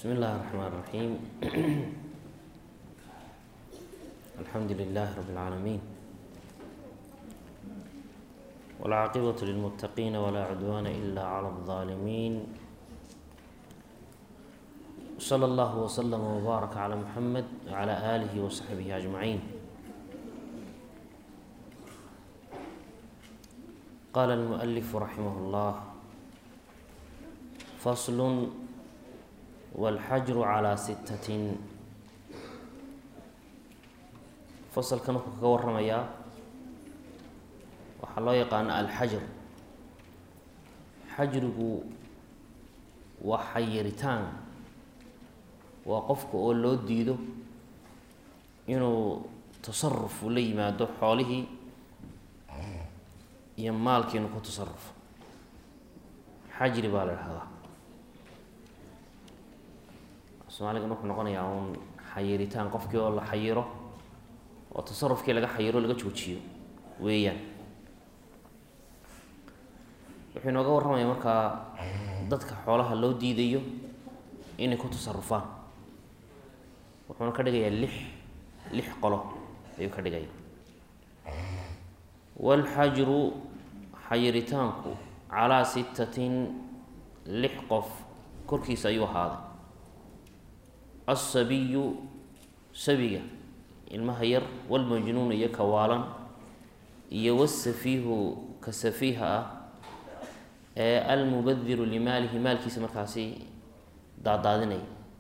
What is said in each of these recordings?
بسم الله الرحمن الرحيم الحمد لله رب العالمين والعاقبة للمتقين ولا عدوان إلا على الظالمين صلى الله وسلم وبارك على محمد وعلى آله وصحبه أجمعين قال المؤلف رحمه الله فصل والxajru calaa sittatin fasalkan wuxuu kaga waramayaa waxaa loo yaqaana alxajr xajrigu waa xayiritaan waa qofka oo loo diido inuu tasaruf ula yimaado xoolihii iyo maalkii inuu ku tasarufo xajri baa la dhahdaa soomaaligan wuxuu noqonayaa uun xayiritaan qofkii oo la xayiro oo tasarufkii laga xayiro laga joojiyo weeyaan wuxuu inooga warramaya markaa dadka xoolaha loo diidayo inay ku tasarufaan wuxuuna ka dhigayaa lix lix qolo ayuu ka dhigaya walxajru xayiritaanku calaa sittatin lix qof korkiisa ayuu ahaaday alsabiyu sabiga ilmaha yar walmajnuun iyo kawaalan iyo wasafiihu ka safiiha ah ee almubadiru limaalihi maalkiisa markaasi daadaadinaya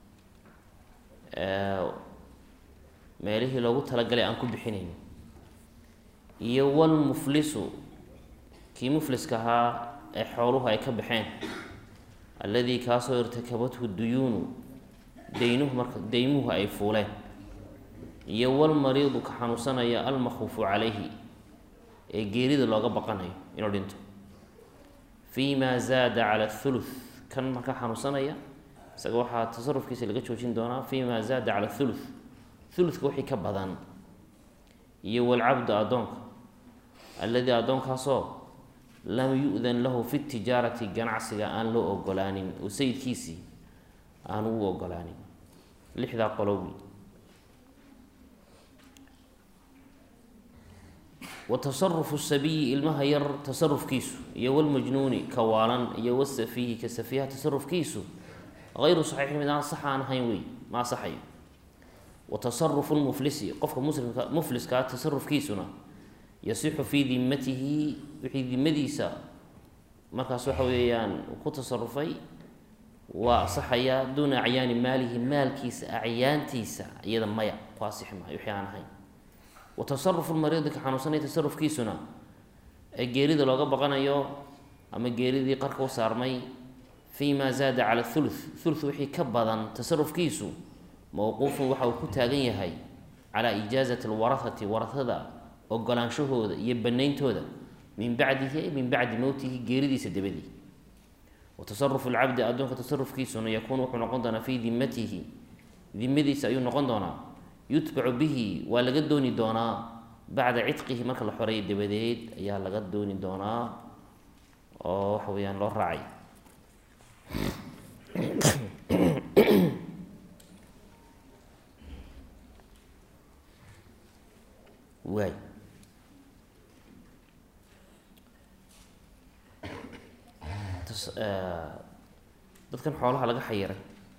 meelihii loogu talagalay aan ku bixinayn iyo walmuflisu kii mufliska ahaa ee xooluhu ay ka baxeen alladii kaasoo irtakabathu duyuunu daynuhu marka daymuhu ay fuuleen iyo walmariidu ka xanuunsanaya almakhuufu calayhi ee geerida looga baqanayo inuu dhinto fii ma zaada cala thuluth kan marka xanuunsanaya isaga waxaa tasarufkiisa laga joojin doonaa fii ma zaada cala thuluth thuluthka wixii ka badan iyo walcabdu addoonka alladii addoonkaasoo lam yu-dan lahu fi tijaarati ganacsiga aan loo ogolaanin oo sayidkiisii aan ugu ogolaanin lixdaa qolowi wa tasarufu sabiyi ilmaha yar tasarufkiisu iyo walmajnuuni ka waalan iyo wasafiihi ka safiiha tasarufkiisu hayru saxiixin mid aan sax aan ahayn wey ma asaxayo wa tasarufu lmuflisi qofka muslimka mufliskaa tasarufkiisuna yasixu fii dimatihi wixii dimadiisa markaas waxa weeyaan ku tasarufay waa asaxayaa duuna acyaani maalihi maalkiisa acyaantiisa iyada maya ku asixi maayo wixii aan ahayn wa tasarufu lmariidi ka xanuunsanaya tasarufkiisuna ee geerida looga baqanayo ama geeridii qarka u saarmay fii ma zaada cala thuluth thuluth wixii ka badan tasarufkiisu mowquufun waxa uu ku taagan yahay calaa ijaazati alwarahati warahada ogolaanshahooda iyo banayntooda min bacdihi min bacdi mowtihi geeridiisa dabadii watasarufu lcabdi addoonka tasarufkiisuna yakuunu wuxuu noqon doonaa fii dimatihi dimadiisa ayuu noqon doonaa yutbacu bihi waa laga dooni doonaa bacda cidqihi marka la xoreeya dabadeed ayaa laga dooni doonaa oo waxa weeyaan loo raacay waay dadkan xoolaha laga xayiray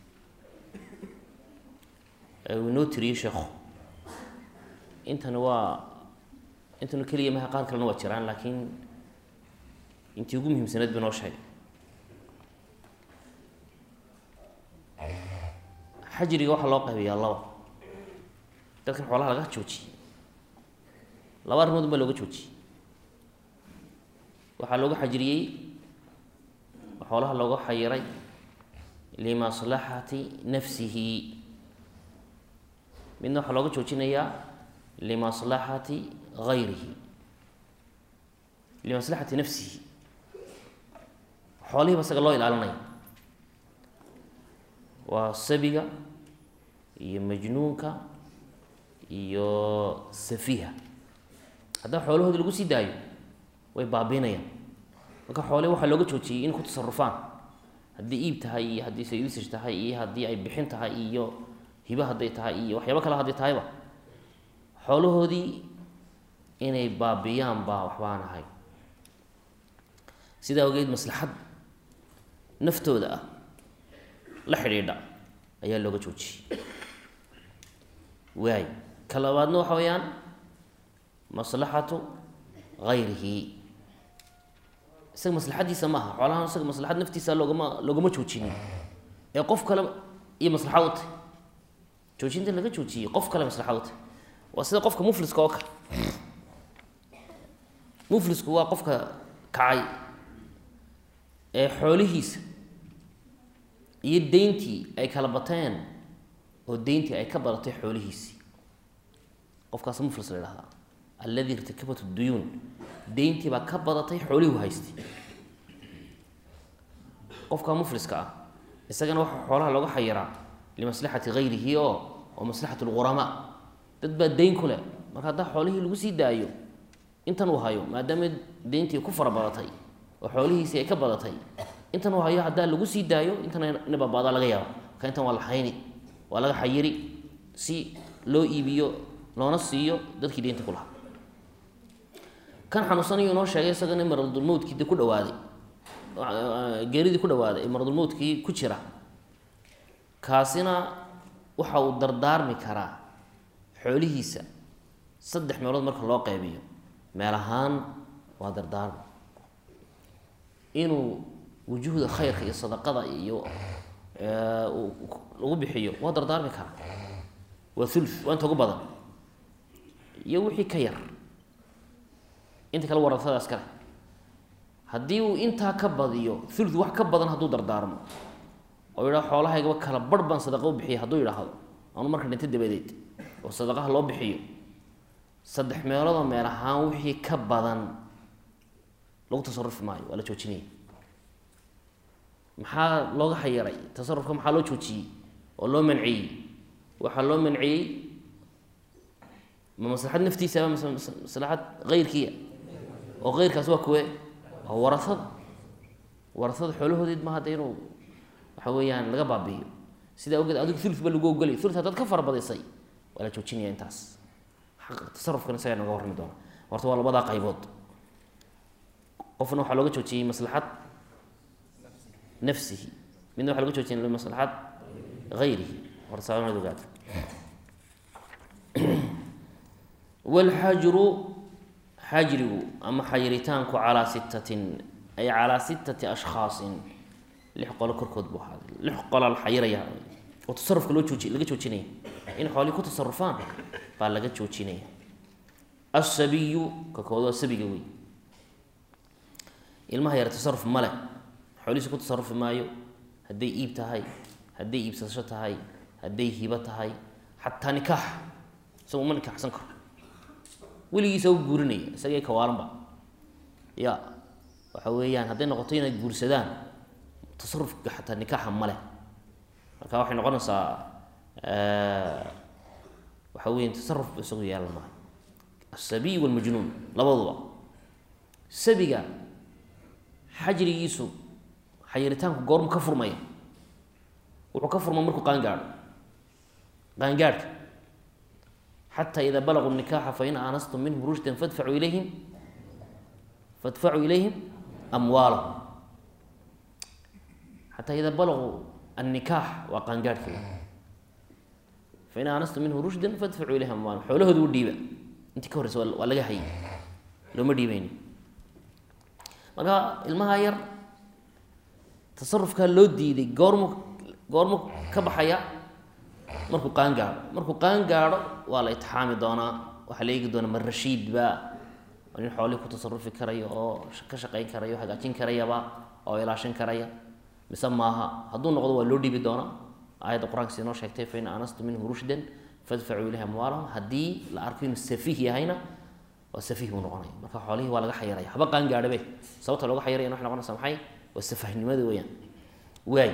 uu inoo tiriyey sheekhu intana waa intana keliya maha qaar kalena waa jiraan laakiin intii ugu muhiimsaneed ba noo sheegay xajriga waxaa loo qaybiyaa laba dadkan xoolaha laga joojiyey laba arrimood baa looga joojiyey waxaa looga xajriyey xoolaha looga xayiray limaslaxati nafsihi midna waxaa looga joojinayaa limaslaxati gayrihi limaslaxati nafsihi xoolihiiba isaga loo ilaalinaya waa sabiga iyo majnuunka iyo safiha haddaba xoolahoodi lagu sii daayo way baabiinayaan marka xoole waxaa looga joojiyey inay ku tasarufaan haddii iib tahay iyo haddii sayusage tahay iyo haddii ay bixin tahay iyo hibo hadday tahay iyo waxyaabo kale hadday tahayba xoolahoodii inay baabiyaan baa waxbaan ahay sidaa ogeed maslaxad naftooda ah la xidhiidha ayaa looga joojiyey waay ka labaadna waxa weeyaan maslaxatu hayrihi isaga maslaxadiisa maaha xoolahan isaga maslaxad naftiisa loogama loogama joojinin ee qof kale iyo maslaxa u tahy joojinta laga joojiyey qof kale maslaxa u tahy waa sida qofka mufliska oo kale muflisku waa qofka kacay ee xoolihiisa iyo deyntii ay kala bateen oo deyntii ay ka badatay xoolihiisii qofkaas muflis la idhahdaa alladii irtakabat duyuun deyntii baa ka badatay xoolihii haystay qofka mufliska ah isagana waxaa xoolaha looga xayiraa limaslaxati hayrihi oo oo maslaxat lquramaa dad baa deyn ku leh marka haddaa xoolihii lagu sii daayo intan uu hayo maadaama deyntii ku fara badatay oo xoolihiisii ay ka badatay intan uu hayo haddaa lagu sii daayo intan ina baabaadaa laga yaaba marka intan waa la hayni waa laga xayiri si loo iibiyo loona siiyo dadkii deynta ku lahaa kan xanuunsanayo inoo sheegay isagana maradulmowtkii de ku dhawaaday geeridii ku dhawaaday ee maradulmowtkii ku jira kaasina waxa uu dardaarmi karaa xoolihiisa saddex meelood marka loo qeybiyo meel ahaan waa dardaarmi inuu wujuhda khayrka iyo sadaqada iyo lagu bixiyo waa dardaarmi karaa waa ulu waa inta ugu badan iyo wixii ka yar inta kale warasadaas kale haddii uu intaa ka badiyo ulu wax ka badan hadduu dardaarmo oo yidhaha xoolahaygaba kala barh baan sadaqa u bixiya hadduu yidhaahdo anu marka dhinta dabadeed oo sadaqaha loo bixiyo saddex meeloodoo meel ahaan wixii ka badan lagu tasarufi maayo waa la joojinaya maxaa looga xayiray tasarufka maxaa loo joojiyey oo loo manciyey waxaa loo manciyey ma maslaxad naftiisaba mise maslaxad heyrkiia oo heyrkaas waa kuwe waa warasada warasada xoolahoodeed ma hadda inuu waxa weeyaan laga baabi'iyo sidaa ogeed adigu ulu ba lagu ogolay ulu haddaad ka farabadisay waa la joojinaya intaas tasarufkan isagaa noga warrami doona horta waa labadaa qaybood qofna waxaa looga joojiyey maslaxad nafsihi midna waxa loga joojiyay limaslaxad hayrihi horta saamaad ogaata walxajru xajrigu ama xayiritaanku calaa sittatin ay calaa sittati ashkhaasin lix qolo korkood buu ahaaday lix qolaa la xayiraya oo tasarufka loo jooji laga joojinaya in xoolihii ku tasarufaan baa laga joojinaya asabiyu ka kood waa sabiga wey ilmaha yar tasaruf male xoolihiisa ku tasarufi maayo hadday iib tahay hadday iibsasho tahay hadday hibo tahay xataa nikaax isaga uma nikaaxsan karo weligiisa u guurinaya isagii kawaalanba ya waxa weeyaan hadday noqoto inay guursadaan tasarufka xataa nikaaxa male marka waxay noqonaysaa waxa weya tasaruf isagu yeelan maayo asabiy walmajnuun labaduba sabiga xajrigiisu xayiritaanku goormu ka furmaya wuxuu ka furma markuu qaangaadho qaangaadhka xataa idaa balaguu nikaxa fain aanastum minhum rushdan fadfacuu ilayhim fadfacuu ilayhim amwaalahum xataa idaa balaguu annikaax waa qaangaadhka fain aanastum minhu rushdan fadfacuu ilayhim amwaalahum xoolahooda u dhiiba intii ka horreysa waa laga hayay looma dhiibeyni marka ilmaha yar tasarufkaa loo diiday goormu goormu ka baxaya markuu qaan gaadho markuu qaan gaadho waa la itixaami doonaa waxaa la eegi doonaa ma rashiid ba oo nin xoolihii ku tasarufi karaya oo ka shaqayn karaya o hagaajin karayaba oo ilaashin karaya mise maaha hadduu noqdo waa loo dhiibi doonaa aayadda qur-aanka si inoo sheegtay fain anastu minhu rushdan fadfacuu ilayhi amwaalahum haddii la arko inuu safiih yahayna waa safiih buu noqonaya marka xoolihii waa laga xayiraya haba qaan gaadhabe sababta looga xayirayana waxay noqonaysa maxay waa safahnimada weyaan waay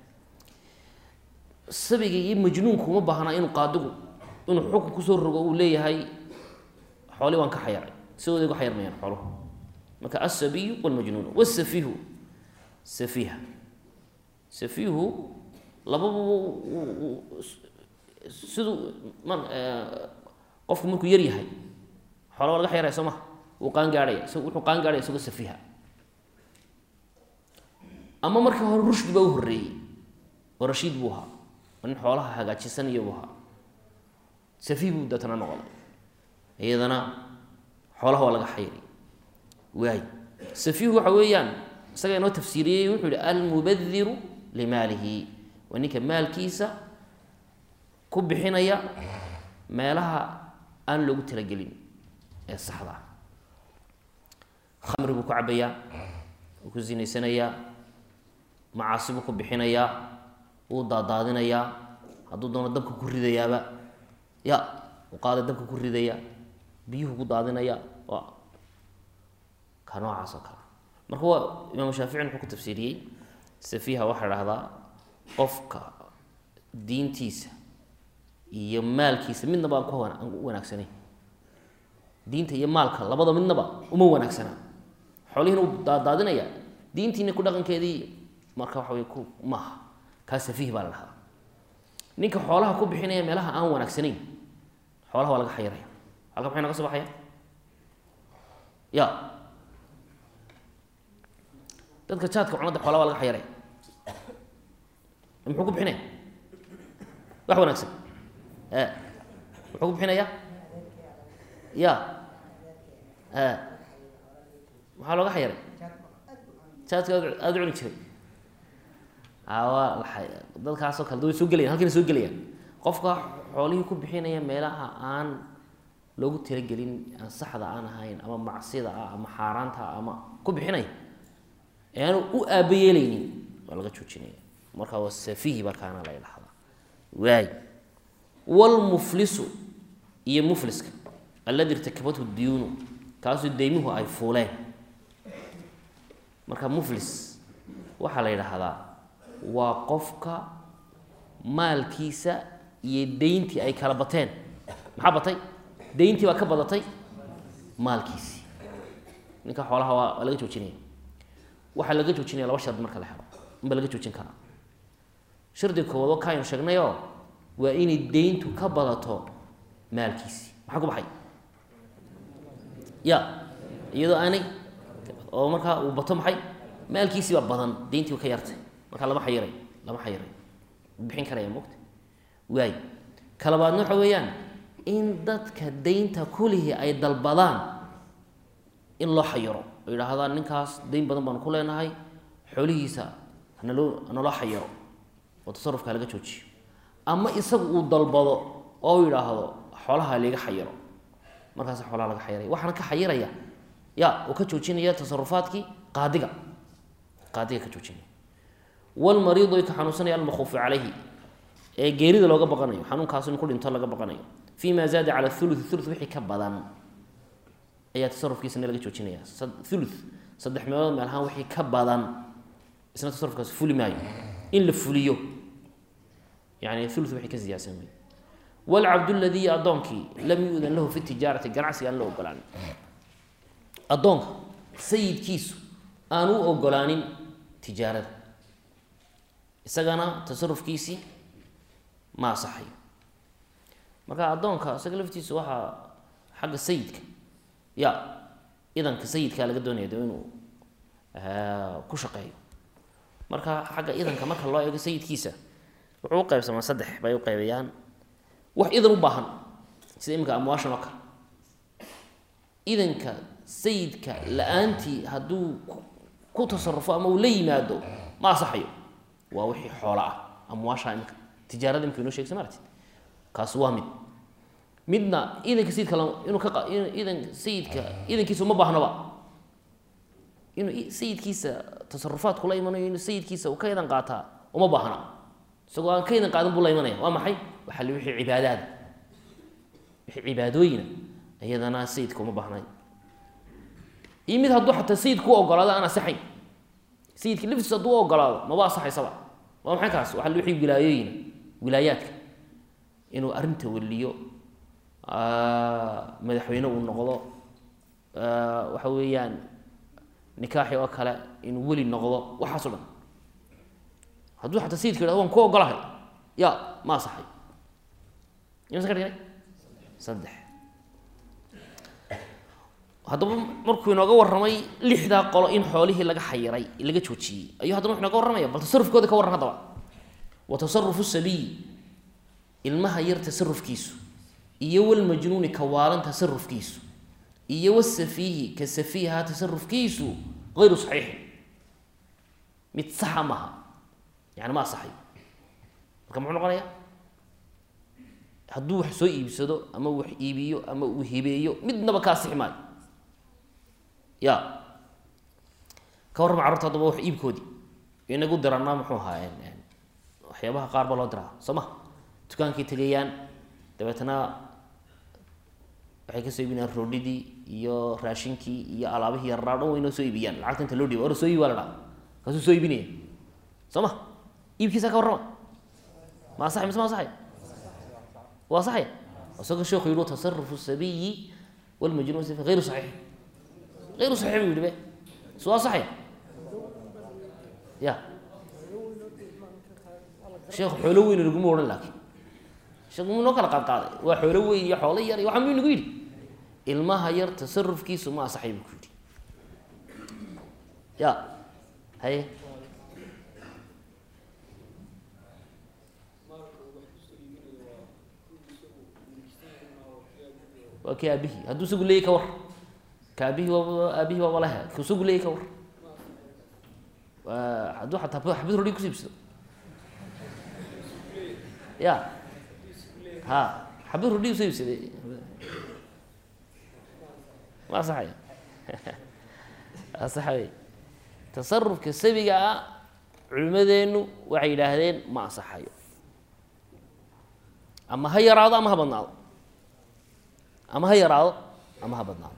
sabiga iyo majnuunku uma baahnaa inuu qaadigu inuu xukun kusoo rogo uu leeyahay xoolii waan ka xayiray sidooday uga xayirmayaan xooluhu marka asabiyu walmajnuun wasafihu safiiha safiihu lababa siduu ma qofku markuu yar yahay xoola waa laga xayraya soo maha wuu qaan gaadhaya isag wuxuu qaan gaadhaya isagoo safiiha ama markii hore rushdi baa u horreeyey oo rashiid buu ahaa oo nin xoolaha hagaajisanaya buu ahaa safiih buu deetana noqday iyadana xoolaha waa laga xayray waay safiihu waxa weeyaan isaga inoo tafsiiriyey wuxuu yihi almubadiru limaalihi waa ninka maalkiisa ku bixinaya meelaha aan loogu talagelin ee saxda ah khamri buu ku cabayaa wuu ku zinaysanayaa macaasi buu ku bixinayaa wuu daadaadinayaa hadduu doono dabka ku ridayaaba ya uu qaada dabka ku ridaya biyuhu ku daadinaya waa ka noocaas oo kale marka waa imaamu shaaficin wuxuu ku tafsiiriyey safiiha waxaa dhahdaa qofka diintiisa iyo maalkiisa midnaba aan ku aan u wanaagsanayn diinta iyo maalka labada midnaba uma wanaagsana xoolihiina u daadaadinaya diintiina ku dhaqankeedii marka waxa wey ku maaha kaa safiih baa la dhahdaa ninka xoolaha ku bixinaya meelaha aan wanaagsanayn xoolaha waa laga xayiraya halka maxay naga soo baxaya ya dadka jaadka cunada xoolaha waa laga xayiraya muxuu ku bixinaya wax wanaagsan e muxuu ku bixinaya ya e maxaa looga xayiray jaadka aada u cuni jiray awa dadkaasoo kale da way soo gelayan halkayna soo gelayaan qofka xoolihii ku bixinaya meelaha aan loogu talagelin aan saxda aan ahayn ama macsida ah ama xaaraanta ah ama ku bixinaya ee aanu u aaba yeelaynin waa laga joojinaya marka waa safihi markaana la dhahdaa waay wlmuflisu iyo mufliska aladi irtakabathu diyuunu kaasoo deymuhu ay fuuleen marka muflis waxaa la yidhaahdaa waa qofka maalkiisa iyo deyntii ay kala bateen maxaa batay deyntii baa ka badatay maalkiisii ninka xoolaha waa waa laga joojinaya waxaa laga joojinaya laba shard marka la helo inba laga joojin karaa shardiga koowaad oo kaaynu sheegnayoo waa inay deyntu ka badato maalkiisii maxaa ku baxay ya iyadoo aanay oo markaa uu bato maxay maalkiisii baa badan deyntii ka yartay markaa lama xayiray lama xayiray bixin karaya mogta waay kalabaadna waxa weeyaan in dadka deynta kulihii ay dalbadaan in loo xayiro oo yidhaahdaan ninkaas deyn badan baanu ku leenahay xoolihiisa hanaloo hanaloo xayiro oo tasarufka halaga joojiyo ama isagu uu dalbado oo yidhaahdo xoolaha liga xayiro markaas xoolaha laga xayiraya waxaana ka xayiraya ya uu ka joojinaya tasarufaadkii qaadiga qaadiga ka joojinaya wlmariidu ka xanuunsanaya almakhuufu calayhi ee geerida looga baqanayo xanuunkaas in ku dhinto laga baqanayo fi ma zaada cala ulu ulu wixii ka badan ayaa tasarufkiisana laga joojinaya ulu saddex meelood meel ahaan wixii ka badan isna tasarufkaas fuli maayo in la fuliyo yani ulu wixii ka siyaadsan wey wlcabd ladii addoonkii lam yu'dan lahu fi tijaarati ganacsiga aan la ogolaanin addoonka sayidkiisu aan u ogolaanin tijaarada isagana tasarufkiisii ma asaxayo marka addoonka isaga laftiisa waxaa xagga sayidka ya idanka sayidkaa laga doonaya de inuu ku shaqeeyo marka xagga idanka marka loo eego sayidkiisa wuxuu u qaybsamaa saddex bay u qaybayaan wax idan u baahan sida iminka amwaashan oo kale idanka sayidka la-aantii hadduu ku tasarufo ama uu la yimaado ma asaxayo waa wixii xoola ah amwaasha imika tijaarada imika inoo shegsa maartid kaas waa mid midna idanka sayidka inuu ka idan sayidka idankiisa uma baahnaba inuu sayidkiisa tasarufaad kula imanayo inuu sayidkiisa uu ka idan qaataa uma baahna isagoo aan ka idan qaadan buu la imanaya waa maxay waxaa li wixii cibaadaada wixii cibaadooyina iyadana sayidka uma baahnay iyo mid hadduu xataa sayidku u ogolaado aan asaxayn sayidka laftiisa hadduu u ogolaado maba asaxaysaba waa maxay kaas waxaa li wixii wilaayooyina wilaayaadka inuu arrinta weliyo madaxweyne uu noqdo waxa weeyaan nikaaxi oo kale inuu weli noqdo waxaaso dhan hadduu xataa sayidka yidhahdo waan ku ogolahay ya ma asaxay imase ka dhignay saddex haddaba markuu inooga warramay lixdaa qolo in xoolihii laga xayiray laga joojiyey ayuu haddana wuxu inooga warramaya bal tasarufkooda ka warran haddaba wa tasarufu sabiyi ilmaha yar tasarufkiisu iyo walmajnuuni ka waalan tasarufkiisu iyo wasafiihi ka safiiha tasarufkiisu hayru saxiixin mid saxa maaha yani ma asaxay marka muxuu noqonayaa hadduu wax soo iibsado ama wax iibiyo ama uu hibeeyo midnaba ka asixi maayo ya ka warrama carurta haddaba wax iibkoodii inagu diranaa muxuu ahaa waxyaabaha qaar baa loo diraa soo ma dukaankay tegayaan dabeetna waxay kasoo iibinayaan roodhidii iyo raashinkii iyo alaabihii yarraa dhan waynoo soo iibiyaan lacagta inta loo dhiiba or soo iibi waa la dhaha kaasuu soo iibinaya soo ma iibkiisa ka warrama ma asaxay mise ma asaxay waa asaxaya isagoo sheekhu yihi tasarufu sabiyi walmajnuun safi hayru saxiix hayru saxiix buu yihi be su asaxaya ya sheekhu xoolo weyn laguma odhan laakiin sheekhu muu noo kala qaad qaaday waa xoolo weyn iyo xoolo yar iyo waxaa muu inagu yidhi ilmaha yar tasarufkiisu ma asaxay buu ku yidhi ya haye waa kii aabihii hadduu isagu leeyay ka war ka aabihii waaba aabihii waaba lehe ku isagu leeyay ka war hadduu xataa xabad rodhi kusiibsado ya ha xabad rodhi usoo iibsaday ma asaxaya asaxay tasarufka sabiga ah culimadeenu waxay yidhaahdeen ma asaxayo ama ha yaraado ama ha badnaado ama ha yaraado ama ha badnaado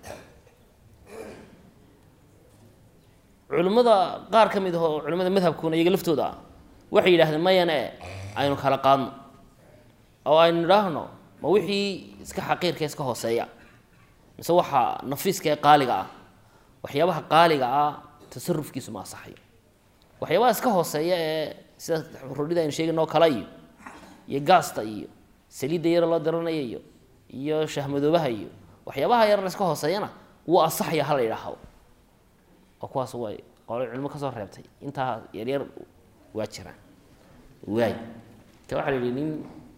culimmada qaar ka mid ah oo culimada madhabkuna iyaga laftooda ah waxay yidhahdeen mayane aynu kala qaadno oo aynu idhaahno ma wixii iska xaqiirka iska hooseeya mise waxa nafiiska ee qaaliga ah waxyaabaha qaaliga ah tasarufkiisu ma asaxayo waxyaabaha iska hooseeya ee sida rodhida aynu sheegayno oo kale iyo iyo gaasta iyo saliidda yara loo daranaya iyo iyo shahmadoobaha iyo waxyaabaha yarna iska hooseeyana wuu asaxaya hala yidhaahdo oo kuwaas way qole culimo kasoo reebtay intaa yaryar waa jiraan waay ka waxaa la yihi nin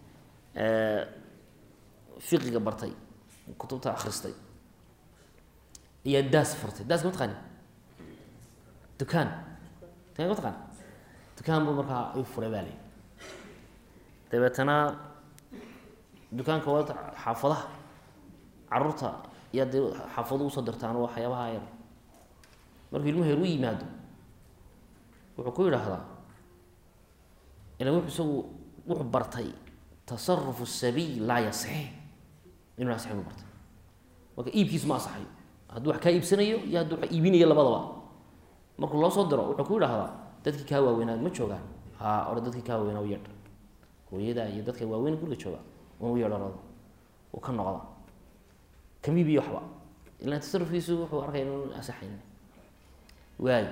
fiqiga bartay kutubta akhristay ayaa daas furtay daas ma taqaani dukaan dukaan ma taqaani dukaan buu markaa ayuu furay baa la yidhi dabeetana dukaanka waa xaafadaha caruurta yaa dee xaafadu usoo dirtaan waxyaabaha yar markuu ilmuhu heer u yimaado wuxuu ku yidhaahdaa ilan wuxuu isagu wuxuu bartay tasarufu sabiy laa yasix inuu asix buu bartay marka iibkiisu ma asaxayo hadduu wax kaa iibsanayo iyo hadduu wax iibinayo labadaba markuu loo soo diro wuxuu ku yidhaahdaa dadkii kaa waaweynaa ma joogaan haa ore dadkii kaa waaweynaa u yeedh hooyada iyo dadka waaweyn guriga jooga un u yeedharado uu ka noqda kamiibiyo waxba ilaan tasarufkiisu wuxuu arkay inuu asaxayn waay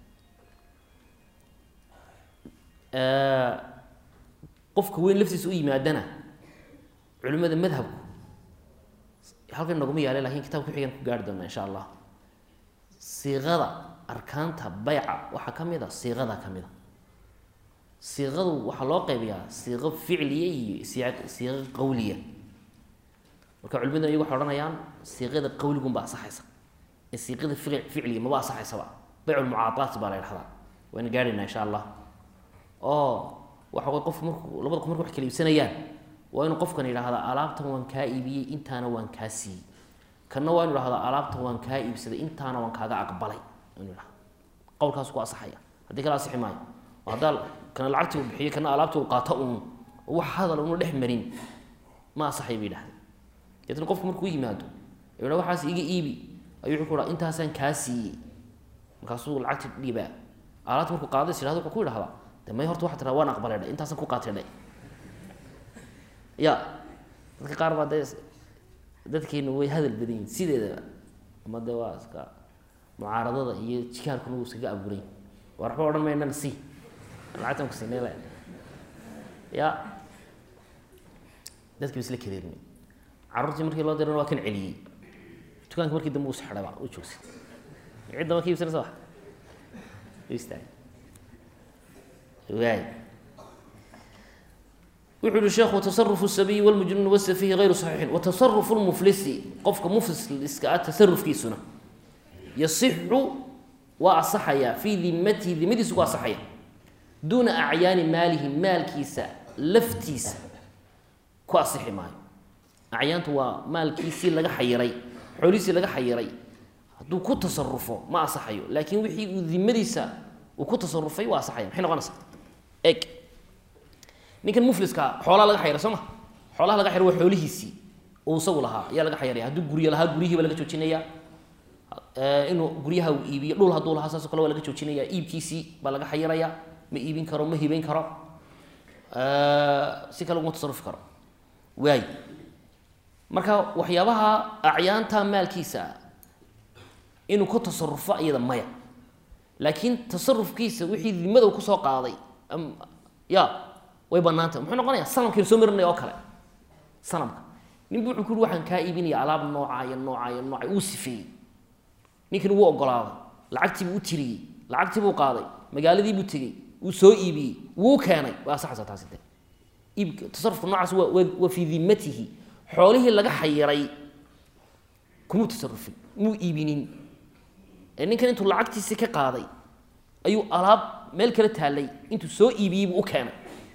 qofka weyn laftiisa u yimaadana culimada madhabku halkan naguma yaale lakin kitab kuxigan ku gaari doona insha allah siiqada arkaanta bayca waxaa ka mid a siiqada ka mid a siiqadu waxaa loo qaybiyaa siiqo ficliya iyo siiqo qawliya marka culimadu iyagu waxay odhanayaan siiqada qawligunba asaxaysa ee siiqada ficliya maba asaxaysaba bayculmucaadaat baa la ydhahdaa wayna gaadhaynaa insha allah oo waxa way qofku marku labada qof marku wax kala iibsanayaan waa inuu qofkan yidhaahdaa alaabtan waan kaa iibiyey intaana waan kaa siiyey kanna waa inu idhahdaa alaabtan waan kaa iibsaday intaana waan kaaga aqbalay inu idhahda qowlkaas ku asaxaya haddii kala asixi maayo oo haddaa kana lacagtii uu bixiyo kana alaabtii uu qaato uun wax hadal una dhex marin ma asaxay bay yidhahdeen deetna qofku markuu yimaado yidha waxaas iga iibi ayuu wuxuu ku dhaha intaasaan kaa siiyey markaasuu lacagti dhiibaa alaabta markuu qaada is yidhahdo wuxuu ku yidhahdaa de may horta waxaa tiraa waan aqbalay dhe intaasaan ku qaatay dhe ya dadka qaar baa dee dadkeenu way hadal badan yihin sideedaba ama de waa iska mucaaradada iyo jikaarkuna wuu iskaga abuuray war waxba odhan maynana si lacagtan ku siinay le ya dadkii ba isla kadeermay carruurtii markii loo dirana waa kan celiyey dukaanka markii dambe uu sxadhaba u joogsay cidda ma ka iibsanaysa wax istaag waay wuxuu yihi sheekhu tasarufu sabiyi walmujnuun wasafihi hayru saxiixin watasarufu lmuflisi qofka mufliska ah tasarufkiisuna yasixu waa asaxayaa fii dimatihi dimadiisu ku asaxaya duuna acyaani maalihi maalkiisa laftiisa ku asixi maayo acyaantu waa maalkiisii laga xayiray xoolihiisii laga xayiray hadduu ku tasarufo ma asaxayo laakiin wixii uu dimadiisa uu ku tasarufay waa asaxaya maxay noqonaysaa eg ninkan mufliska xoolaa laga xayira soo ma xoolaha laga xayra waa xoolihiisii uu isagu lahaa ayaa laga xayraya hadduu guryo lahaa guryihiiba laga joojinaya inuu guryaha uu iibiyo dhul hadduu lahaa saasoo kale waa laga joojinaya iibkiisii baa laga xayiraya ma iibin karo ma hibeyn karo si kale uguma tasarufi karo waay marka waxyaabaha acyaanta maalkiisa inuu ku tasarufo iyada maya laakiin tasarufkiisa wixii dimada uu kusoo qaaday ya way banaantah muxuu noqonaya sanamkaynu soo marinaya oo kale sanamka ninbu wuxuu ku uri waxaan kaa iibinaya alaab nooca iyo nooca iyo nooca uu sifeeyey ninkani wuu ogolaaday lacagtiibuu u tiriyey lacagtiibuu qaaday magaaladiibuu tegey wuu soo iibiyey wuu keenay waa asaxaysa taasi de iib tasarufka noocaas waa waa waa fii dimatihi xoolihii laga xayiray kumuu tasarufin muu iibinin ee ninkan intuu lacagtiisii ka qaaday ayuu alaab meel kala taalay intuu soo iibiyey buu u keenay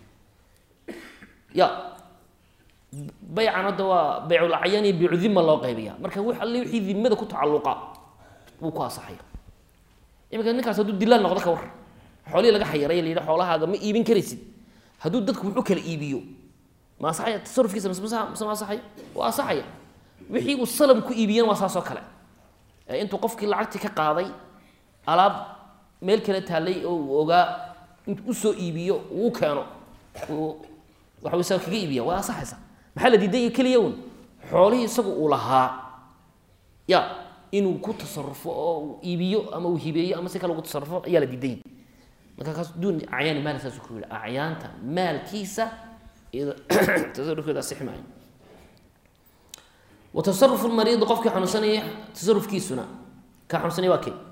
ya baycan hadda waa bayculacyan iyo baycudima loo qaybiya marka w alle wixii dimada ku tacalluqa wuu ku asaxaya iminka ninkaas hadduu dilaal noqdo ka war xoolihii laga xayiray la yidhi xoolahaaga ma iibin karaysid hadduu dadku wuxuu kala iibiyo ma asaxaya tasarufkiisa mise mise ma asaxaya waa asaxaya wixii uu salam ku iibiyana waa saas oo kale ee intuu qofkii lacagtii ka qaaday alaab meel kala taalay oo uu ogaa intuu usoo iibiyo uu keeno waxa isaga kaga iibiya waa asaxaysa maxaa la diiday keliya un xoolihii isagu uu lahaa ya inuu ku tasarufo oo uu iibiyo ama uu hibeeyo ama si kale ugu tasarufo ayaa la diiday marka kaas duun acyaani maal saas ku yidhi acyaanta maalkiisa iyada tasarufkeeda asixi maayo wa tasarufu lmariidi qofkii xanuunsanaya tasarufkiisuna ka xanuunsanaya waa kee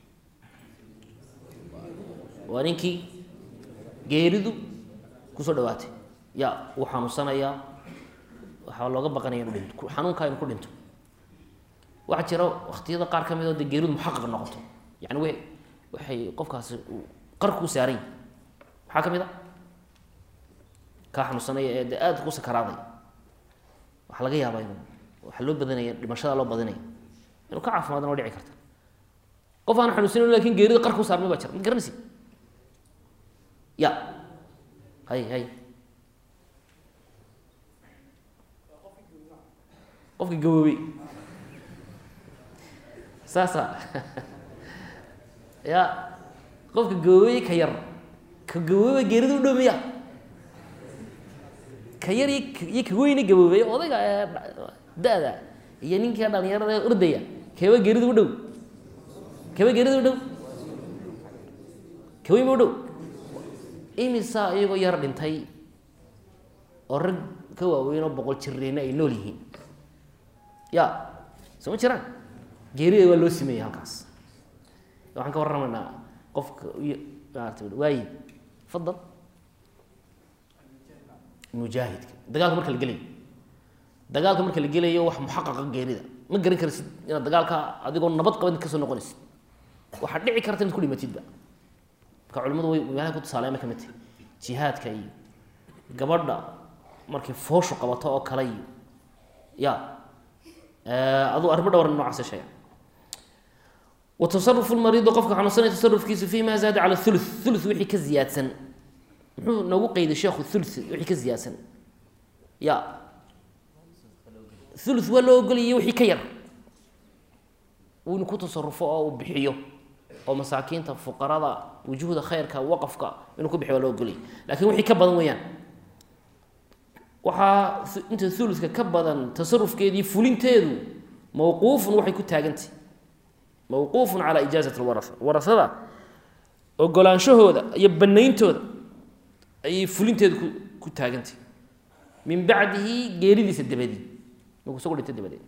waa ninkii geeridu kusoo dhawaatay ya wuu xanuunsanayaa waxaa looga baqanaya inu dhinto xanuunkaa inu ku dhinto waxaa jira waktiyada qaar ka mid oo de geeridu muxaqaq noqoto yani w waxay qofkaasi qarkuu saarany maxaa ka mid a kaa xanuunsanaya ee de aada ku sakaraaday waxaa laga yaabaa inu waxaa loo badanaya dhimashada loo badinaya inuu ka caafimaadana waa dhici karta qof aan xanuunsanayn lakin geerida qarkuu saarmay baa jira ma garanaysi ya hay hay qofka gaboobey saasa ya qofka gaboobey ka yar ka gaboobey geerida u dhow miya ka yar iyo ka weyne gaboobey odayga da-da iyo ninka dhalinyarada ordaya keeba geerida u dhow keeba geerida u dhow kaweyn u dhow imisa iyagoo yar dhintay oo rag ka waaweyn oo boqol jirreena ay nool yihiin ya soo ma jiraan geerida waa loo sameeyey halkaas waxaan ka warramaynaa qofka maarata waayi fadal mujaahidka dagaalka marka la gelayo dagaalka marka la gelayo wax muxaqaqa geerida ma garan karsid inaad dagaalka adigoo nabad qabad kasoo noqonaysid waxaad dhici karta inaad ku dhimatidba marka culimadu way meelaha ku tusaaleema ka mid tahay jihaadka iyo gabadha markay fooshu qabato oo kale iyo ya aduu arrimo dhowr noocaas sheega wa tasarufu lmariidi qofka xanuunsanaya tasarufkiisu fi ma zaada cala thulu thulu wixii ka ziyaadsan muxuu noogu qeyday sheekhu thulu wixii ka ziyaadsan ya thulu waa loo ogolaya wixii ka yar uu inu ku tasarufo oo uu bixiyo oo masaakiinta fuqarada wujuhda khayrka waqafka inuu ku bixiyo waa loo ogolaya lakin wixii ka badan weeyaan waxaa inta thuluka ka badan tasarufkeedii fulinteedu mawquufun waxay ku taagantay mawquufun calaa ijaazati lwaraa warasada ogolaanshahooda iyo banayntooda ayay fulinteedu ku ku taagantay min bacdihi geeridiisa dabadii markuu isagu dhinta dabadeed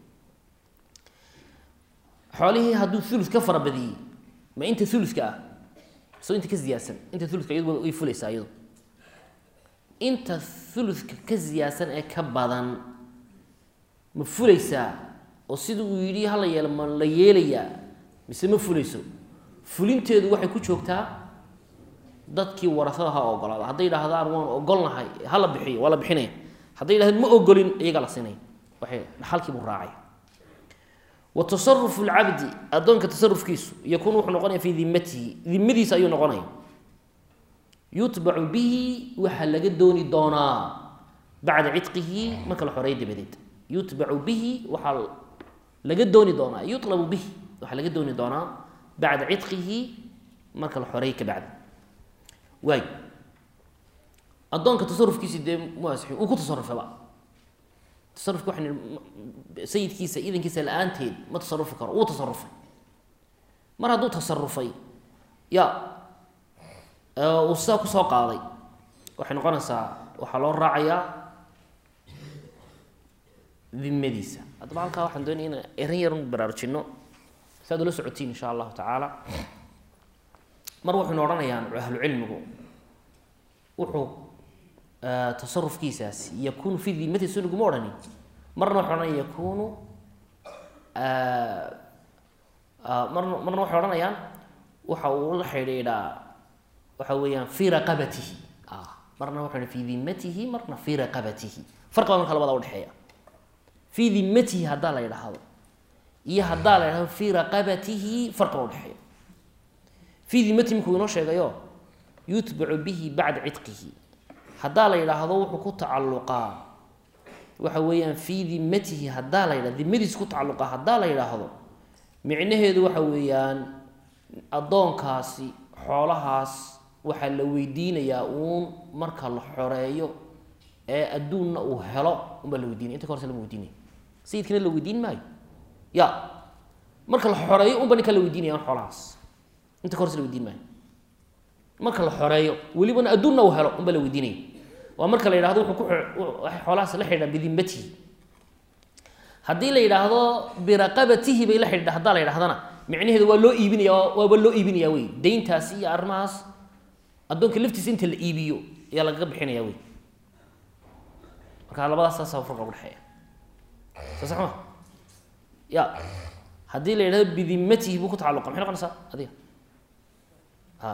xoolihii hadduu ulus ka fara badiyey ma inta uluska ah so inta ka ziyaadsan inta uluska iyadu way fulaysaa iyadu inta uluska ka ziyaadsan ee ka badan ma fulaysaa oo sida uu yidhi hala yeelo ma la yeelayaa mise ma fulayso fulinteedu waxay ku joogtaa dadkii warasada ha ogolaada hadday yidhaahdaan waan ogolnahay hala bixiyo waa la bixinaya hadday yidhahdeen ma ogolin iyagaa la siinaya waxay dhaxalkiibuu raacay wa tasarufu lcabdi addoonka tasarufkiisu yakuun wuxuu noqonaya fii dimatihi dimadiisa ayuu noqonaya yutbacu bihi waxaa laga dooni doonaa bacda cidqihi marka la xoreeyo dabadeed yutbacu bihi waxaa laga dooni doonaa yulabu bihi waxaa laga dooni doonaa bacda cidqihi marka la xoreeyo ka bacdi waay addoonka tasarufkiisi dee muasixi uu ku tasarufaba tasarufka waxaan nihi sayidkiisa idankiisa la-aanteed ma tasarufi karo wuu tasarufay mar hadduu tasarufay ya uu sidaa kusoo qaaday waxay noqonaysaa waxaa loo raacayaa dimadiisa haddaba halkaa waxaan doonaya inaan eran yarun baraarujino si aad ula socotiin insha allahu tacaala mar waxaynu odhanayaan ahlucilmigu wuxuu tasarufkiisaasi yakunu fi dimati so naguma odhanin marna waxay odhanaya yakunu marna marna waxay odhanayaan waxa uu la xidhiidhaa waxa weeyaan fii raqabatihi marna waxa fi dimatihi marna fii raqabatihi farqi baa marka labada udhexeeya fii dimatihi haddaa la yidhaahdo iyo haddaa la yidhahdo fii raqabatihi farqi baa udhexeeya fii dimatihi markuu inoo sheegayo yutbacu bihi bacda cidqihi haddaa la yidhaahdo wuxuu ku tacalluqaa waxa weeyaan fii dimatihi haddaa la yidhahdo dimadiisa ku tacalluqaa haddaa la yidhaahdo micnaheedu waxa weeyaan addoonkaasi xoolahaas waxaa la weydiinayaa uun marka la xoreeyo ee adduunna uu helo unbaa la weydiinaya inta ka horse lama weydiinaya sayidkana la weydiin maayo ya marka la xoreeyo unba ninkaa la weydiinaya un xoolahaas inta ka horse la weydiin maayo marka la xoreeyo welibana adduunna uu helo unbaa la weydiinaya waa marka la yidhahdo wuxuu ku waxay xoolahaas la xidhiidhaa bidimatihi haddii la yidhaahdo biraqabatihi bay la xidhiidha haddaa la yidhahdana micnaheedu waa loo iibinaya waaba loo iibinaya wey deyntaasi iyo arrimahaas addoonka laftiisa inta la iibiyo ayaa lagaga bixinaya wey marka labadaas saasa farqa udhexeeya soo sax ma ya haddii la yidhahdo bidimatihi buu ku tacalluqa maxay noqonaysaa adiga a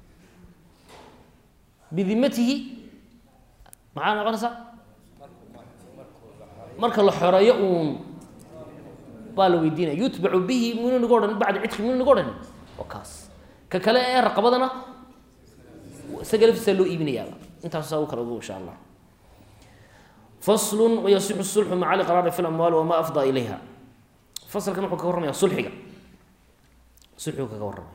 bidimatihi maxaa noqonaysaa marka la xoreeyo uun baa la weydiinaya yutbacu bihi minu nagu odhan bacda cidki minu nagu odhan waa kaas ka kale ee raqabadana isaga laftiisa loo iibinayaaba intaas saa u kala ogo insha allah faslu wayasixu sulxu maca liqraari fi lamwaali wama afdaa ilayha fasalkan wuxuu kaga warramaya sulxiga sulxigu kaga warramaya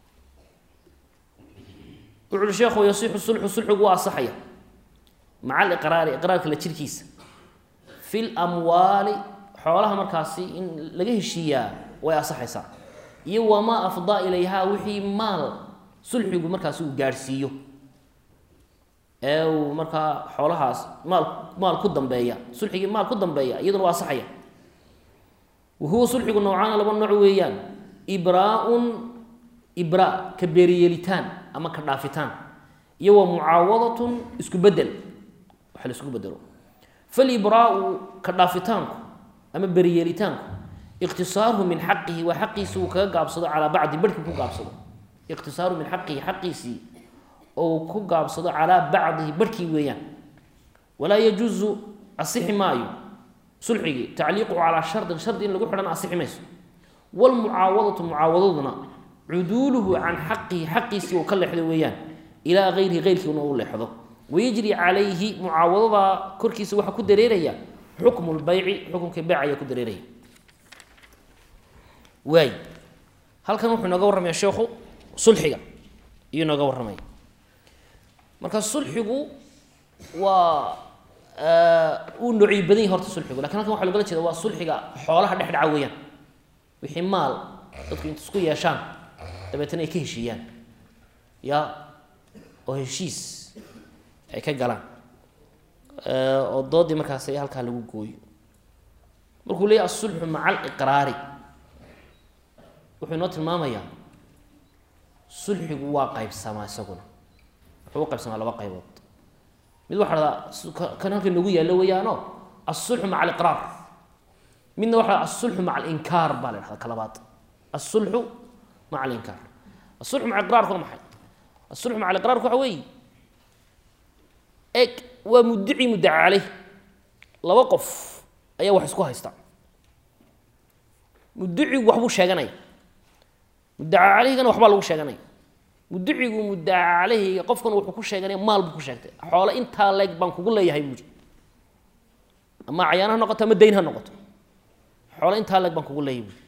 wuxu uhi sheekhu yasixu sulxu sulxigu waa asaxaya maca aliqraari iqraarka la jirkiisa fi lamwaali xoolaha markaasi in laga heshiiyaa way asaxaysaa iyo wamaa afdaa ilayhaa wixii maal sulxigu markaasi uu gaadhsiiyo ee uu markaa xoolahaas maal maal ku dambeeya sulxigii maal ku dambeeya iyaduna waa asaxaya wa huwa sulxigu noocaana laba nooc weeyaan ibraa-un ibraa ka beeriyeelitaan ama ka dhaafitaan iyo wa mucaawadatun isku bedel waxa la isku bedelo falibraau ka dhaafitaanku ama beriyeelitaanku iqtisaaruhu min xaqihi waa xaqiisi uu kaga gaabsado calaa bacdi barhkii ku gaabsado iqtisaaruhu min xaqihi xaqiisii ou ku gaabsado calaa bacdihi barhkii weeyaan walaa yajuusu asixi maayo sulxigii tacliiquhu calaa shardin shardi in lagu xidhana asixi mayso wlmucaawadatu mucaawadaduna cuduuluhu can xaqihi xaqiisii uu ka leexdo weeyaan ilaa gayrihi geyrkiina u leexdo wayajri calayhi mucaawadadaa korkiisa waxaa ku dareeraya xukmu lbayci xukumka beyc ayaa ku dareeraya waay halkan wuxuu inooga warramaya sheekhu sulxiga iyuu inooga warramaya marka sulxigu waa uu noocyo badan yahy horta sulxigu lakin halkan waxa logala jeeda waa sulxiga xoolaha dhex dhaca weeyaan wixii maal dadku inta isku yeeshaan dabeetana ay ka heshiiyaan ya oo heshiis ay ka galaan oo doodii markaas halkaa lagu gooyo markuu leeyahy asulxu maca aliqraari wuxuu inoo tilmaamayaa sulxigu waa qaybsamaa isaguna wuxuu u qaybsamaa laba qaybood mid waxa dhahdaa kan halkan nagu yaallo weeyaano asulxu maca aliqraar midna waxa dhahda asulxu maca alinkaar baa la dhahda ka labaad asulxu maca alinkaar asulxu maca iqraarku waa maxay asulxu maca aliqraarku waxa weeye eg waa muddici muddaca caleyh laba qof ayaa wax isku haysta mudicigu waxbuu sheeganaya muddaca caleyhigana waxbaa lagu sheeganaya mudicigu muddaca caleyhiga qofkan wuxuu ku sheeganaya maal buu ku sheegtay xoole intaa leeg baan kugu leeyahay buuri ama cayaan ha noqoto ama dayn ha noqoto xoole intaa leeg baan kugu leeyahay buuri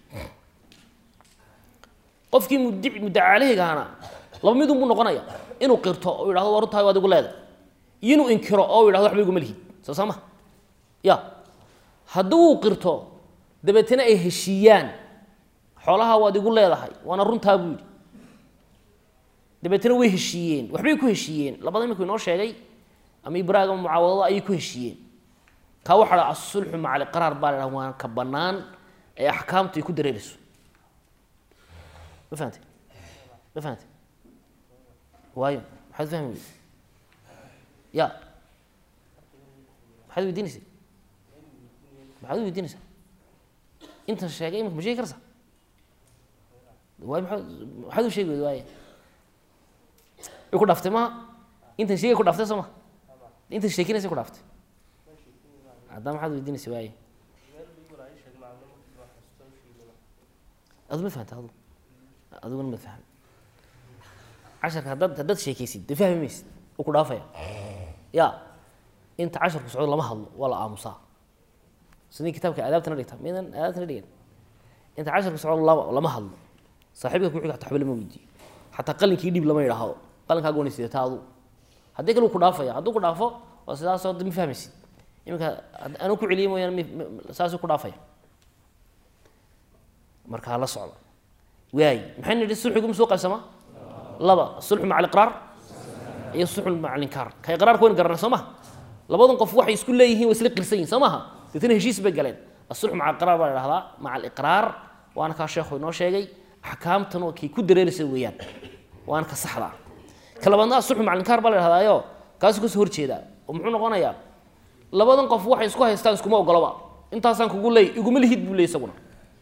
qofkii mudi muddaca caleyhigahana laba midun buu noqonaya inuu qirto oo yidhahdo waa runtahay waad igu leedahay iyo inuu inkiro oo yidhahdo waxba iguma lihid soo saa ma ya haddii uu qirto dabeetana ay heshiiyaan xoolaha waad igu leedahay waana runtaa buu yidhi dabeetana way heshiiyeen waxbay ku heshiiyeen labada iminku inoo sheegay ama ibraag ama mucaawadada ayay ku heshiiyeen kaa waxa dha asulxu maca aliqraar baa la dhaha waan ka bannaan ee axkaamtu ay ku dareerayso ma fahamte ma fahamte waayo maxaad fahmi weyde ya maxaad weydiinaysa maxaad u weydiinaysaa intan sheegay imika ma sheegi karsa waay maaa maxaad u sheegi weyda waaya way ku dhaftay maha intan sheegay ku dhaftay soo ma intan sheekinaysa ku dhaftay haddaa maxaad weydiinaysa waaya adu ma fahamta adu adiguna ma fahmi casharka haddaad haddaad sheekaysid dee fahmi maysid u ku dhaafaya ya inta casharku socdo lama hadlo waa la aamusaa sidii kitaabka aadaabtana dhigta midan aadaabtana dhigan inta casharka socdo lama lama hadlo saaxiibka kuxiga xataa waxba lama weydiiyo xataa qalinkii dhib lama yidhaahdo qalinkaaga wana sidata adu haddii kale uu ku dhaafaya hadduu ku dhaafo oo sidaasoo ma fahmaysid iminka anuu ku celiye mooyaane m saasuu ku dhaafaya markaa la socda waay maxay nidhi sulxigu ma soo qaybsamaa laba sulxu maca aliqraar iyo sulxu maca alinkaar ka iqraarka wayn garanay soo maha labadan qof waxay isku leeyihiin way isla qirsan yihin soo maaha deetna heshiis bay galeen asulxu maca aliqraar baa la dhahdaa maca aliqraar waana kaa sheekhu inoo sheegay axkaamtan oo kay ku dareeraysa weeyaan waana ka saxda ah ka labaadna asulxu maca alinkaar baa la dhahdaayo kaasuu kasoo horjeedaa oo muxuu noqonayaa labadan qof waxay isku haystaan iskuma ogoloba intaasaan kugu leey iguma lihid buu leey isaguna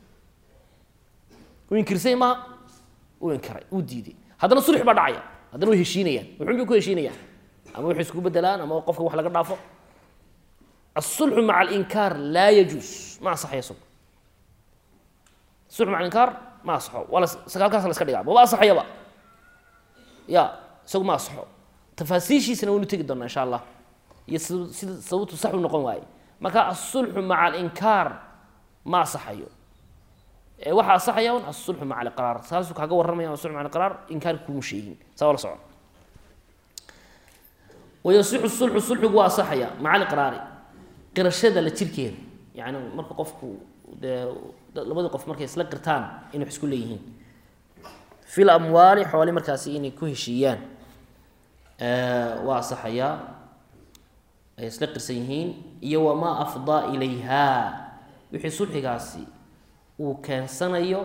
uu inkirsay maa uu inkiray uu diiday haddana sulx baa dhacaya haddana way heshiinayaan wuxuun bay ku heshiinayaan ama waxay isku bedelaan ama qofka wax laga dhaafo asulxu maca alinkaar laa yajuus ma asaxaya isagu sulxu maca alinkaar ma asaxo waa la sagaalkaas la iska dhigaa maba asaxayaba ya isagu ma asaxo tafaasiishiisana waynu tegi doonaa insha allah iyo sida sida sababtu sax u noqon waaye marka asulxu maca alinkaar ma asaxayo ee waxaa asaxaya un asulxu maca aliqraar saasuu kaaga warramaya asulxu maca aliqraar inkaarka kuma sheegin saa waa la socon wayasixu sulxu sulxigu waa asaxaya maca aliqraari qirashada la jirkeeda yani marka qofku dee labadii qof markay isla qirtaan inay wax isku leeyihiin fi lamwaali xoole markaasi inay ku heshiiyaan waa asaxayaa ay isla qirsan yihiin iyo wamaa afdaa ilayha wixii sulxigaasi uu keensanayo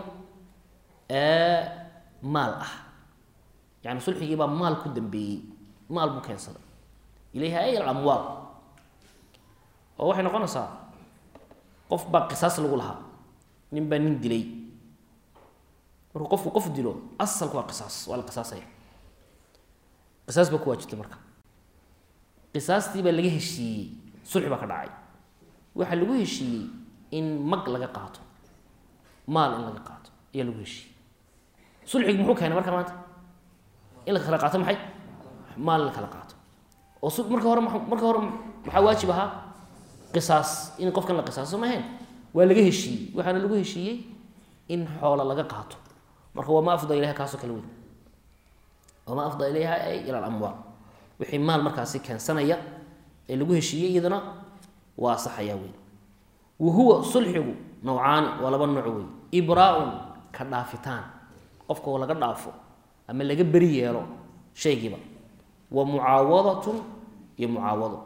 maal ah yani sulxigii baa maal ku dambeeyey maal buu keensaday ilayha ay alamwaal oo waxay noqonaysaa qof baa qisaas lagu lahaa nin baa nin dilay markuu qofku qof dilo asalku waa qisaas waa la qisaasaya qisaas baa ku waajibtay marka qisaastii baa laga heshiiyey sulxi baa ka dhacay waxaa lagu heshiiyey in mag laga qaato maal in laga qaato ayaa lagu heshiiyey sulxigu muxuu keenay marka maanta in la kala qaato maxay maal in la kala qaato oo su marka hore marka hore maxaa waajib ahaa qisaas in qofkan la qisaaso ma ahayn waa laga heshiiyey waxaana lagu heshiiyey in xoola laga qaato marka wamaa afda ilayha kaasoo kale weyn wamaa afda ilayha ay ila alamwaal wixii maal markaasi keensanaya ee lagu heshiiyey iyadana waa asaxayaa weyn wa huwa sulxigu nawcaani waa laba nooc wey ibraa-un ka dhaafitaan qofka oo laga dhaafo ama laga beri yeelo shaygiiba wa mucaawadatun iyo mucaawado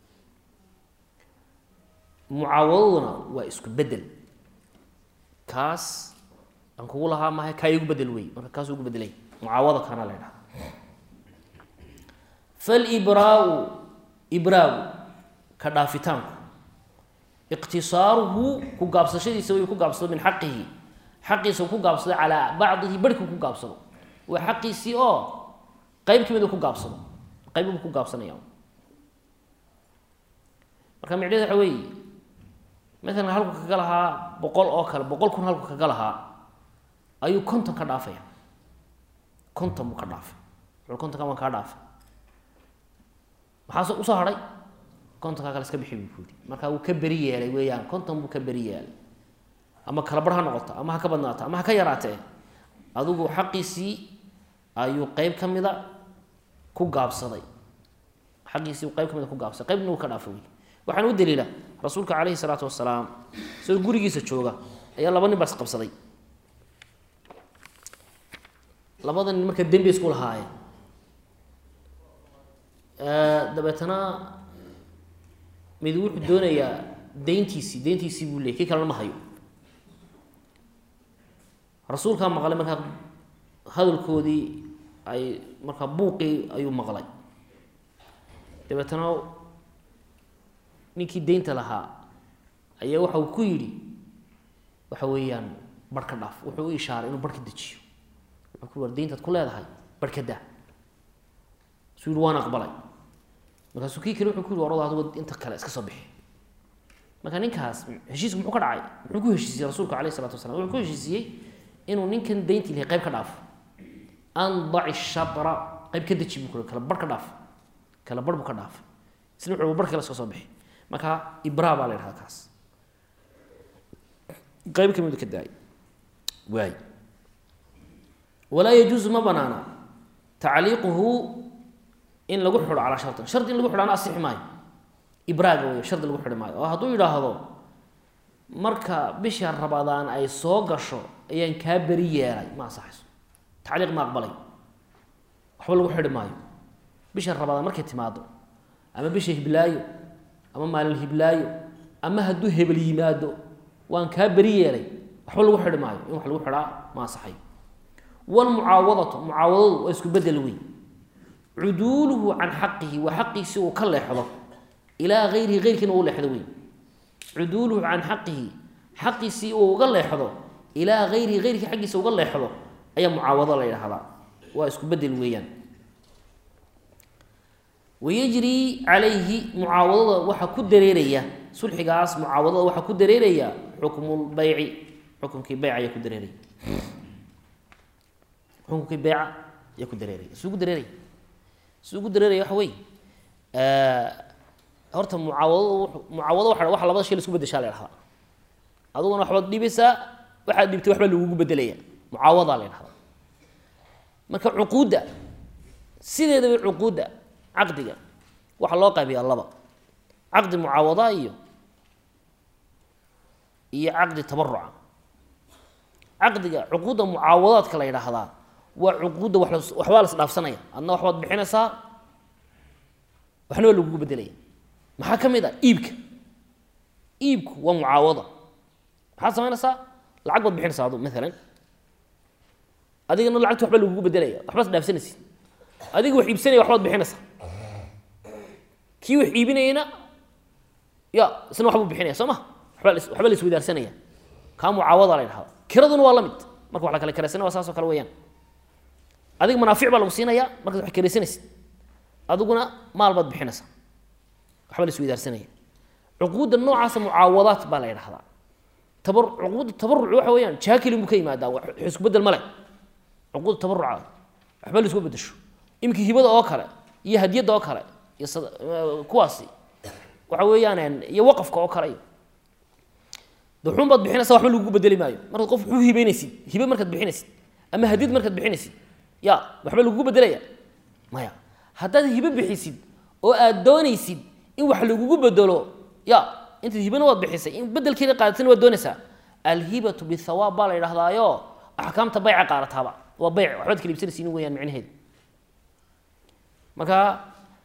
mucaawadaduna waa isku bedel kaas aan kugu lahaa mahay kaa igu bedel wey marka kaas ugu bedelay mucaawada kaana la ydhaha falibraau ibraagu ka dhaafitaanku iqtisaaruhu ku gaabsashadiisa way ku gaabsado min xaqihi xaqiisa ku gaabsado calaa bacdihi barhki ku gaabsado waa xaqiisii oo qeyb ka mid ku gaabsado qeybbuu ku gaabsanaya marka micneheed waxa weeye maalan halku kaga lahaa boqol oo kale boqol kun halku kaga lahaa ayuu konton ka dhaafaya konton buu ka dhaafay wuxuu kontonka waan kaa dhaafay maxaase usoo hadhay kontonkaa kale iska bixi buu ku yidhi marka wuu ka beri yeelay weeyaan konton buu ka beri yeelay ama kala bar ha noqoto ama ha ka badnaato ama ha ka yaraatee adigu xaqiisii ayuu qeyb ka mida ku gaabsaday xaqiisii qeyb ka mida ku gaabsaday qeybna wuu ka dhaafay wey waxaana u daliila rasuulka calayhi salaatu wasalaam isagoo gurigiisa jooga ayaa laba nin baa isqabsaday labada nin marka dembi isku lahaayeen dabeetana mid wuxuu doonayaa deyntiisii deyntiisii buu leeyay kii kalena ma hayo rasuulkaa maqlay markaa hadalkoodii ay markaa buuqii ayuu maqlay dabeetana ninkii deynta lahaa ayaa waxa uu ku yidhi waxa weeyaan barh ka dhaaf wuxuu u ishaaray inuu barh ka dejiyo wuxuu ku war deyntaad ku leedahay barh ka daa suu yihi waan aqbalay markaasuu kii kale wuxuu ku yihi warado adigu inta kale iska soo bixi marka ninkaas heshiisku muxuu ka dhacay muxuu ku heshiisiyey rasuulku alayh isalatu wasalaam wuxuu ku heshiisiyey inuu ninkan deyntii lahay qayb ka dhaafo andaci shatra qayb ka deji buu ku kala barh ka dhaaf kala barh buu ka dhaafay isna wuxuu barh kale iska soo bixi marka ibra baa la yidhahda kaas qayb ka mid ka daay waay walaa yajuusu ma banaana tacliiquhu in lagu xidho calaa shartin shardi in lagu xidhaana asixi maayo ibraaga wey shardi lagu xidhi maayo oo hadduu yidhaahdo marka bisha rabadaan ay soo gasho ayaan kaa beri yeelay ma ansaxayso tacliiq ma aqbalay waxba lagu xidhi maayo bisha rabadaan markay timaado ama bisha hiblaayo ama maalin hiblaayo ama hadduu hebel yimaado waan kaa beri yeelay waxba lagu xidhi maayo in wax lagu xidhaa ma ansaxayo walmucaawadatu mucaawadadu waa isku bedel wey cuduuluhu can xaqihi waa xaqiisi uu ka leexdo ilaa hayrihi heyrkiina uu leexdo wey cuduuluhu can xaqihi xaqiisii uu uga leexdo ilaa hayrihi heyrkii xaggiisa uga leexdo ayaa mucaawado la yidhaahdaa waa isku bedel weeyaan wayajrii calayhi mucaawadada waxaa ku dareeraya sulxigaas mucaawadada waxaa ku dareeraya xukmulbeyci xukumkii beyc ayaa ku dareeraya xukumkii beyca ayaa ku dareeraya isugu dareeraya isugu dareeraya waxa wey horta mucaawado mucaawado waa waxa labada shay la isku bedeshaa la dhahdaa adiguna waxbaad dhibaysaa waxaad dhibtay waxbaa lagugu bedelaya mucaawadaa la ydhahdaa marka cuquudda sideedaba cuquudda caqdiga waxaa loo qaybiyaa laba caqdi mucaawada iyo iyo caqdi tabaruca caqdiga cuquudda mucaawadaadka la yidhaahdaa waa cuquudda wa waxbaa la isdhaafsanaya adna waxbaad bixinaysaa waxna waa lagugu bedelaya maxaa ka mid a iibka iibku waa mucaawada maxaad samaynaysaa lacag baad bixinaysaa adu maalan adigana lacagti waxba lagugu bedelaya waxbaad isdhaafsanaysid adiga wax iibsanaya waxbaad bixinaysaa kii wax iibinayana ya isna waxbuu bixinaya soo ma waba waxba la iswadaarsanaya kaa mucaawada la ydhahda kiraduna waa la mid marka wax la kala karaysana waa saas oo kale weeyaan adiga manaafic baa lagu siinaya markaad wax karaysanaysid adiguna maal baad bixinaysaa waxba la iswadaarsanaya cuquudda noocaasa mucaawadaat baa la ydhahdaa tabar cuquudda tabaruc waxa weeyaan jaha kelin buu ka yimaadaa wax isku bedel ma leh cuquudda tabaruca waxba la isku bedesho imika hibada oo kale iyo hadiyadda oo kale iyo kuwaasi waxa weeyaan iyo waqafka oo kale iyo duxuun baad bixinaysa waxba lagugu bedeli maayo markaad qof wuxuu hibeynaysid hibe markaad bixinaysid ama hadiyad markaad bixinaysid ya waxba lagugu bedelaya maya haddaad hibe bixisid oo aad doonaysid in wax lagugu bedelo ya intaad hibena waad bixisay in bedelkeeda qaadatina waad doonaysaa alhibatu bithawaab baa la yidhahdaayo axkaamta bayca qaadataaba waa bayc waxbaad kala iibsanaysiin weyaan micnaheedu marka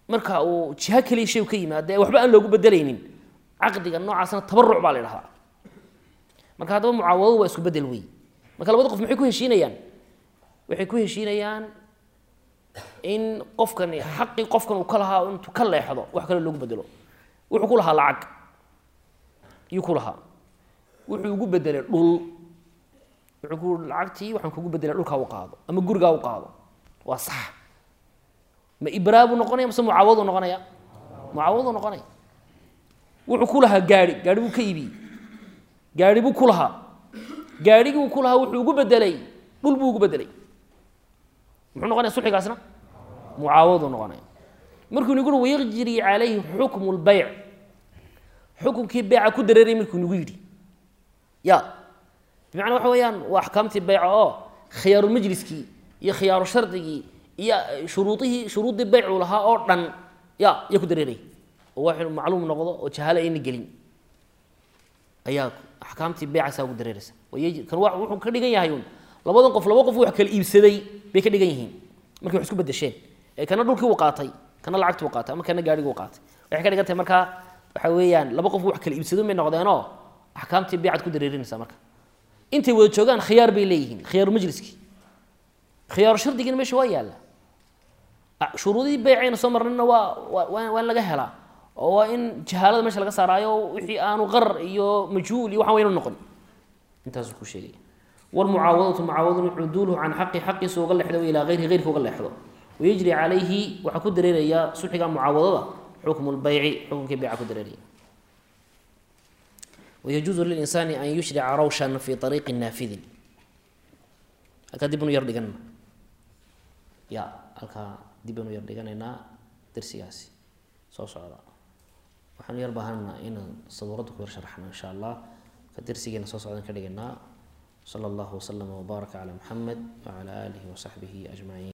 marka uu jiho keliya shay ka yimaado ee waxba aan loogu bedelaynin caqdiga noocaasna tabaruc baa la idhahdaa marka haddaba mucaawadadu waa isku bedel wey marka labada qof maxay ku heshiinayaan waxay ku heshiinayaan in qofkani xaqii qofkan uu ka lahaa intuu ka leexdo wax kale loogu bedelo wuxuu ku lahaa lacag iyuu ku lahaa wuxuu ugu bedelay dhul wuxuu ku lacagtii waxaan kugu bedelay dhulkaa u qaado ama gurigaa u qaado waa sax ma ibraa buu noqonaya mase mucaawadu noqonaya mucaawadu noqonaya wuxuu ku lahaa gaari gaari buu ka iibiyey gaari buu ku lahaa gaarhigii uu ku lahaa wuxuu ugu bedelay dhul buu ugu bedelay muxuu noqonaya sulxigaasna mucaawadu noqonaya markuu nagu uri wayajri calayhi xukmu lbayc xukunkii beyca ku dareeray markuu nagu yidhi ya bimacnaa waxa weeyaan waa axkaamtii beyca oo khiyaaru majliskii iyo khiyaaru shardigii iyo shuruudihii shuruuddii beycuu lahaa oo dhan ya ayaa ku dareeray oo wax inuu macluum noqdo oo jahaalo ayna gelin ayaa axkaamtii beycaasaa ugu dareeraysa kan wa wuxuu ka dhigan yahay un labadan qof laba qof wax kala iibsaday bay ka dhigan yihiin markay wax isku bedesheen ee kana dhulkii uu qaatay kana lacagtii uu qaatay ama kana gaarhigii uu qaatay waxay ka dhigan tahay markaa waxa weeyaan laba qof wax kala iibsado may noqdeenoo axkaamtii beycad ku dareerinaysa marka intay wada joogaan khiyaar bay leeyihiin khiyaaru majliskii khiyaaru shardigiina meesha waa yaalla shuruudihii beycayna soo marnayna waa waa waa in laga helaa oo waa in jahaalada meesha laga saaraayo wixii aanu qarar iyo majhuul iyo waxaan waynu noqon intaasuu ku sheegay walmucaawadatu mucaawadun cuduuluhu can xaqi xaqiisa uga leexdo ilaa hayrihi heyrka uga leexdo wayajri calayhi waxaa ku dareeraya sulxiga mucaawadada xukmu lbayci xukunkii beyca ku dareeraya wayajuuzu lilinsaani an yushrica rawshan fi ariiqi naafidin halkaa dib anu yar dhiganna ya halkaa dib anu yar dhiganaynaa darsigaasi soo socda waxaanu yar baahanaa inaan sabuuradda ku yar sharaxno insha allah ka darsigeena soo socdan ka dhiganaa sala allahu waslama wbaaraka calaa muxamed wacala aalihi wasaxbihi ajmaciin